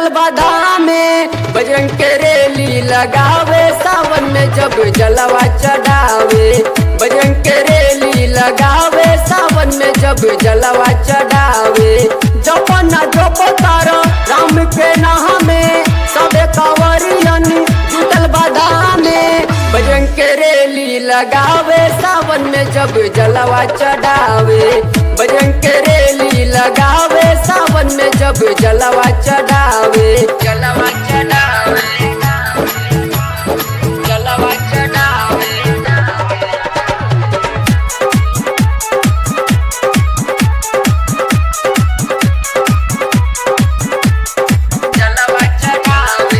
जुटल बाधा में बजरंग के रेली लगावे सावन में जब जलवा चढ़ावे बजरंग के रेली लगावे सावन में जब जलवा चढ़ावे जपना जप तारा राम के नाम में सबे कांवरियन जुटल बाधा में बजरंग के रेली लगावे सावन में जब जलवा चढ़ावे बजरंग के रेली लगावे सावन में जब जलवा चढ़ावे जलवा चढ़ावे जलवा चढ़ावे जलवा चढ़ावे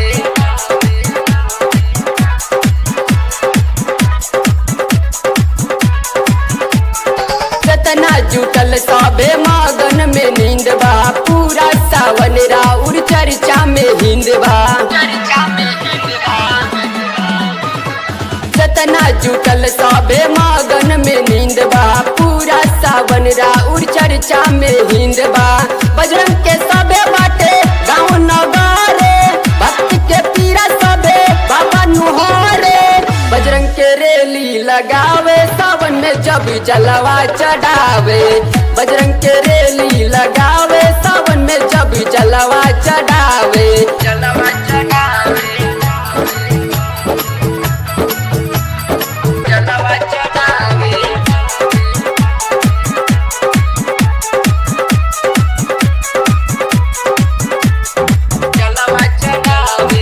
जतना जुटल सबे मगन में नींद बा पूरा सावन राउर चर्चा में हिंद बा जतना जुटल सबे मगन में नींद बा पूरा सावन राउर चर्चा में हिंद बा बजरंग के सबे बाटे गाँव नगारे भक्त के पीरा सबे बाबा नुहारे बजरंग के रेली लगावे सावन में जब जलवा चढ़ावे बजरंग के रेली लगावे सावन में जब जलवा चढ़ावे जलवा चढ़ावे जलवा चढ़ावे जलवा चढ़ावे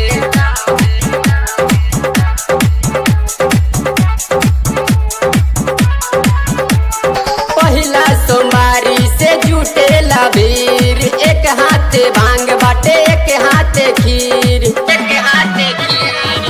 पहिला सोमारी से जुटेला भीड़ एक हाथे भांग बाटे एक हाथे खीर एक हाथे खीर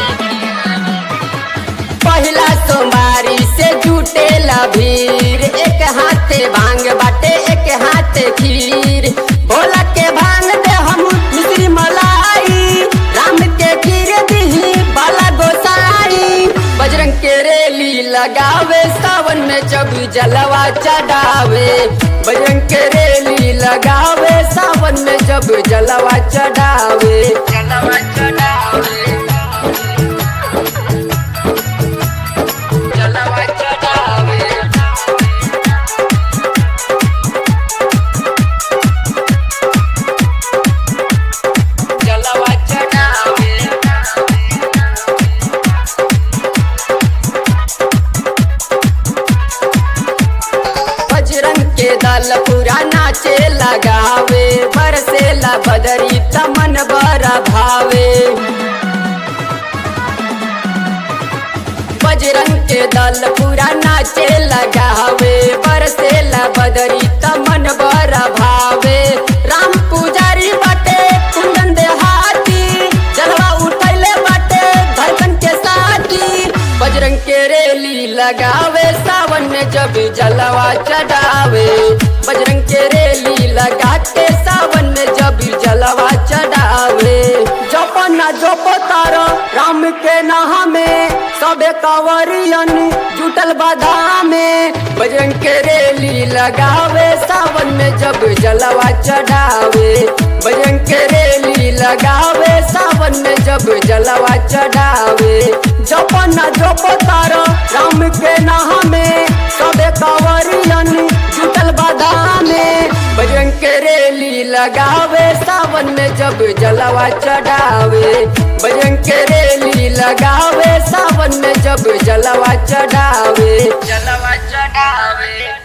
पहिला सोमारी से जुटेला भीड़ एक हाथे भांग बाटे एक हाथे खीर भोला के भांग दे हम मिश्री मलाई राम के खीर दिही बाला गोसाई बजरंग के रेली लगावे सावन में जब जलवा चढ़ावे बजरंग के रेली लगावे सावन में जब जलवा चढ़ावे जलवा चढ़ावे जलवा चढ़ावे जलवा चढ़ावे बजरंग के दल पूरा नाचे लगावे बरसेला बदरी तमन बरा भावे बजरंग के दल पूरा नाचे लगावे बरसेला बदरी तमन बरा भावे राम पुजारी बाटे कुंदन देहाती जलवा उठैले बाटे धड़कन के साथी बजरंग के रेली लगावे सावन में जब जलवा चढ़ावे बजरंग के रेली लगा के सावन में जब जलवा चढ़ावे जपना जप तारा राम के नाम में सबे कांवरियन जुटल बाधा में बजरंग के रेली लगावे सावन में जब जलवा चढ़ावे बजरंग के रेली लगावे सावन में जब जलवा चढ़ावे जपना जप तारा राम के नाम में सबे कांवरियन जुटल बाधा में बजरंग के रेली लगावे सावन में जब जलवा चढ़ावे बजरंग के रेली लगावे सावन में जब जलवा चढ़ावे जलवा चढ़ावे